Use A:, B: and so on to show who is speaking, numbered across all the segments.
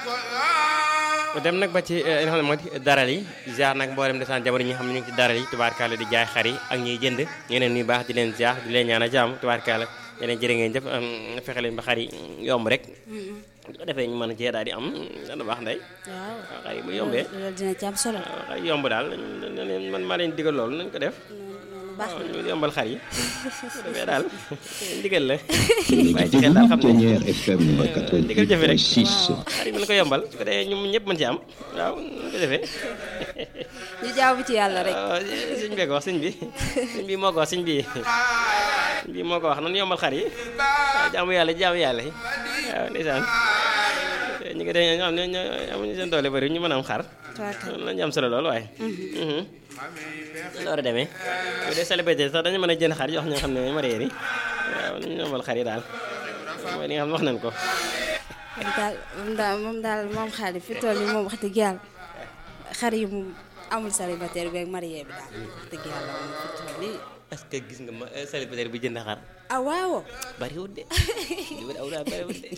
A: dem nag ba ci li nga xam ne moo di daral yi ziar nag mboolem desaan jamono ñi nga xam ne ñu ngi ci daral yi tubaarkaala di jaay xar yi ak ñuy jënd ñu leen nuyu baax di leen ziar di leen ñaan a jàmm tubaarkaala di leen jërë ngeen jëf fexe leen ba xar yi yomb rek bu ko defee ñu mën a cee daal di am dana baax ndey
B: waaw
A: xar yi bu yombee
B: loolu dina ci am solo
A: xar yi yomb daal man maa leen digal loolu nañ ko def
B: baax
A: waaw ñu yombal xar yi bu defee daal ndigal la
C: Yéen a
A: bàyyi
C: ngi
A: ci xel daal xam
C: déglu
A: ne
C: Ténière FM
A: ndigal jëfe rek
C: 88.6
A: xar yi nañ ko yombal su ko defee ñu ñëpp mën ci am waaw ñu ko defee
B: ñu jaamu ci yàlla rek
A: waaw sëñ bi ko wax sëñ bi sëñ bi moo ko wax sëñ bi sëñ bi moo ko wax nan yombal xar yi waaw jaamu yàlla jaamu yàlla yi waaw ndeysaan ñu ngi dee ñoo xam ne ñoo amuñu seen doole bëri ñu mën a am xar loolu lañu am solo lool waaye loolu war a demee bu dee célébrité sax dañu mën a jënd xar jox ñoo xam ne marié yi waaw nañu yombal xar yi daal mooy li nga xam ne wax nañ ko
B: moom daal moom daal moom daal moom xaalis fi toll nii moom wax dëgg yàlla xar yi moom amul célibataire bi ak marié bi daal wax dëgg yàlla moom fi toll nii
A: est-ce que gis nga ma célibataire bi jënd xar
B: ah waaw
A: bariwul de li wër aw daa bariwul de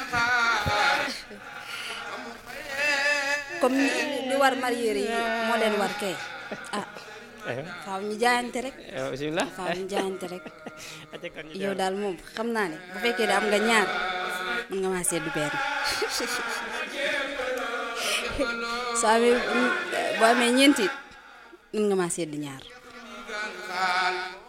B: comme li war marié yi moo leen war kay ah faaw ñu jaayante rek
A: waaw bisimilah
B: faaw ñu jaayante rek
A: acca kon ñu
B: yow daal moom xam naa ne bu fekkee ne am nga ñaar mën nga maa seddu benn soo amee boo amee ñeenti it mën nga maa seddu ñaar